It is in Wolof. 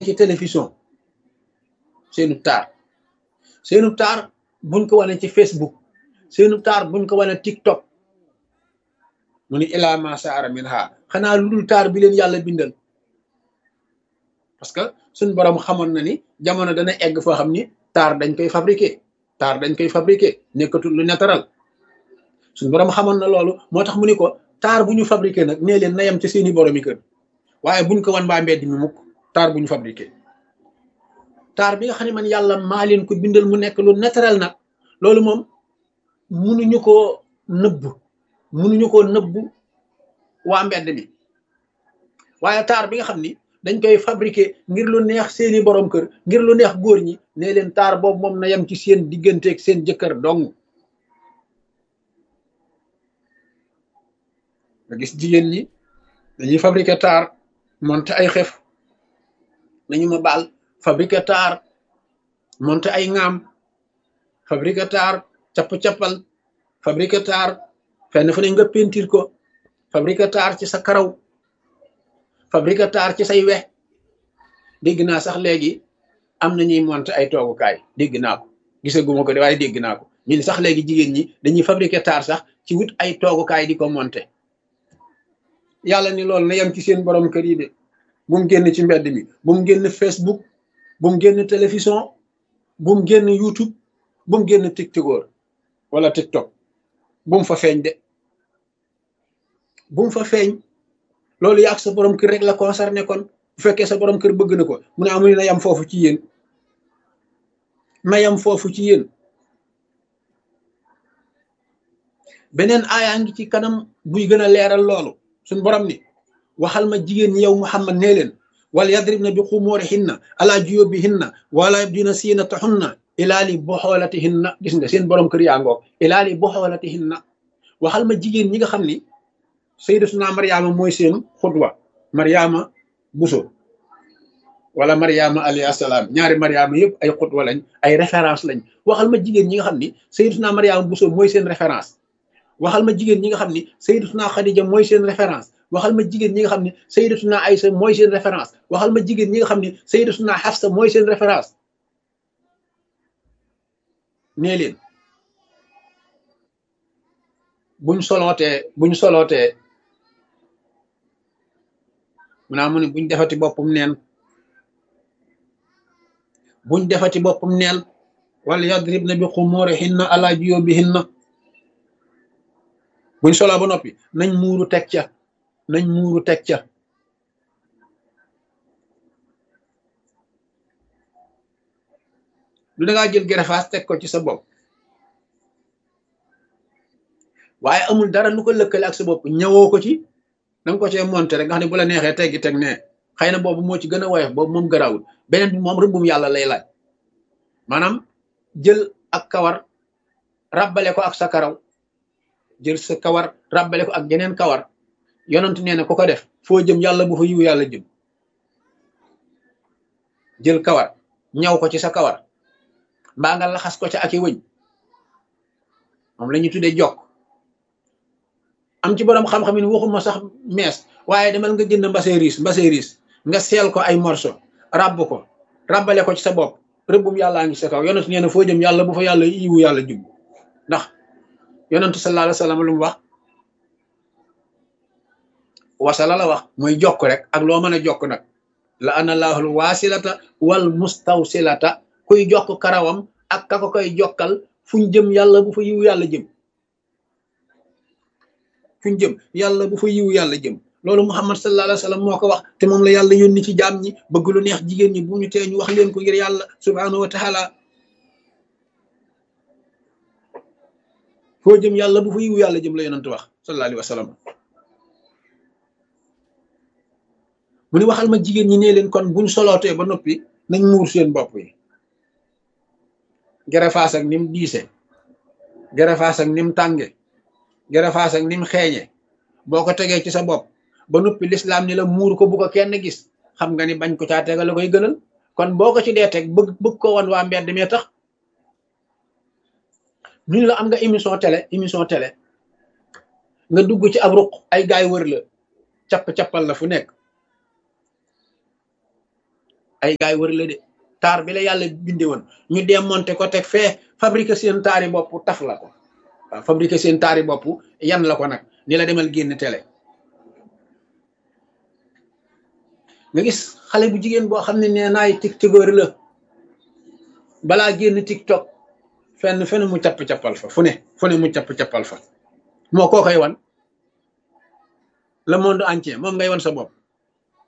ci télévision seenu taar seenu taar buñ ko wane ci Facebook seenu taar buñ ko wane TikTok mu ni ilaa ma saara min ha xanaa lu dul taar bi leen yàlla bindal parce que suñ borom xamoon na ni jamono dana egg foo xam ni taar dañ koy fabriquer taar dañ koy fabriquer nekkatul lu naturel suñ borom xamoon na loolu moo tax mu ni ko taar bu ñu fabriquer nag nee leen na yem ci seeni boromi kër waaye buñ ko wan waa mbedd mi mukk taar bu ñu fabriquer taar bi nga xam ne man yàlla maa leen ko bindal mu nekk lu naturel nag loolu moom munuñu koo nëbb munuñu koo nëbb waa mbedd mi waaye taar bi nga xam ni dañ koy fabriquer ngir lu neex seeni borom kër ngir lu neex góor ñi ne leen taar boobu moom na yem ci seen digganteeg seen jëkkër dong nga gis jigéen ñi dañuy fabriquer taar monter ay xef nañu ma baal fabriquer taar monter ay ŋaam fabriquer taar capp-cappal fabriquer taar fenn fu ne nga pentir ko fabriquer taar ci sa karaw fabriquer taar ci say wex dégg naa sax léegi am na ñuy monter ay toogukaay dégg naa ko gisaguma ko de waaye dégg naa ko ñun sax léegi jigéen ñi dañuy fabriquer taar sax ci wut ay toogukaay di ko monter yàlla ni loolu na yem ci seen borom kër yi de bu mu génn ci mbedd mi bu mu génn Facebook bu mu génn télévision bu mu génn YouTube bu mu génn TikTok wala TikTok bu mu fa feeñ de bu mu fa feeñ loolu yàgg sa borom kër rek la concerné kon bu fekkee sa borom kër bëgg na ko mu ne amul na yam foofu ci yéen na yam foofu ci yéen beneen aayaa ngi ci kanam buy gën a leeral loolu suñ borom ni waxal ma jigéen ñi yow Muhammad nee leen wala yadribna bi xumurihinna ala juyubihinna wala yabdina siinatahunna ilaa li boxoolatihinna gis nga seen borom kër yaa ngoog ilaa li boxoolatihinna waxal ma jigéen ñi nga xam ni sayyidatuna Mariama mooy seen xutwa Mariama Buso wala Mariama alayhi salaam ñaari Mariama yëpp ay xutwa lañ ay référence lañ waxal ma jigéen ñi nga xam ni sayyidatuna Mariama Buso mooy seen référence waxal ma jigéen ñi nga xam ni sayyidatuna Khadija mooy seen référence waxal ma jigéen ñi nga xam ni sayyidatuna Aïsa mooy seen référence waxal ma jigéen ñi nga xam ni sayyidatuna Hafsa mooy seen référence nee leen buñ solootee buñ solootee mu naa mu ne buñ defati boppam neen buñ defati boppam neen wala yadribna bi xumurihinna ala juyubihinna buñ soloo ba noppi nañ muuru teg ca nañ muuru teg ca lu dangaa jël gerefaas teg ko ci sa bopp waaye amul dara lu ko lëkkale ak sa bopp ñëwoo ko ci danga ko cee monté rek nga xam ne bu la neexee teggi teg ne xëy na boobu moo ci gën a woyof boobu moom garawul beneen bi moom rëbbum yàlla lay laaj maanaam jël ak kawar ràbbale ko ak sa karaw jël sa kawar ràbbale ko ak geneen kawar yonent nee na ku ko def foo jëm yàlla bu fa yiw yàlla jëm jël kawar ñaw ko ci sa kawar mbaa nga laxas ko ca ak i wëñ moom la ñuy tuddee jokk am ci borom xam-xam yi waxuma sax mees waaye demal nga jënd mbase riis mbase riis nga seel ko ay morso ràbb ko ràbbale ko ci sa bopp rëbbum yàllaa ngi sa kaw yonent nee na foo jëm yàlla bu fa yàlla yiwu yàlla jub ndax yonentu sallallahu alayhi wa sallam lu mu wax wasala la wax mooy jokk rek ak loo mën a jokk nag la ana laahul waasilata wal mustawsilata kuy jokk karawam ak ka ko koy jokkal fuñ jëm yàlla bu fa yiwu yàlla jëm fuñ jëm yàlla bu fa yiwu yàlla jëm loolu muhammad sallallahu alayhi wa sallam moo ko wax te moom la yàlla yónni ci jaam ñi bëgg lu neex jigéen ñi bu ñu tee ñu wax leen ko ngir yàlla subhanahu wa taala foo jëm yàlla bu fa yiwu yàlla jëm la yonent wax sallallahu alayhi wa sallam mu ni waxal ma jigéen ñi ne leen kon buñ solootee ba noppi nañ muur seen bopp yi gerefaas ak nim diise gerefaas ak nim tànge gerefaas ak nim xeeñe boo ko tegee ci sa bopp ba noppi lislaam ni la muur ko bu ko kenn gis xam nga ni bañ ko caa tegal la koy gënal kon boo ko ci dee teg bëgg bëgg ko wan waa mbedd mee tax ñu la am nga émission télé émission télé nga dugg ci ab ruq ay gaay wër la capp-cappal la fu nekk ay gaay wër la de taar bi la yàlla binde woon ñu démonté ko teg fee fabriqué seen taari bopp taf la ko waaw fabriqué seen taari bopp yan la ko nag ni la demal génn télé nga gis xale bu jigéen boo xam ne nee naay tiktokeur la balaa génn tiktok fenn fenn mu capp-cappal fa fu ne fu ne mu capp-cappal fa moo koo koy wan le monde entier moom ngay wan sa bopp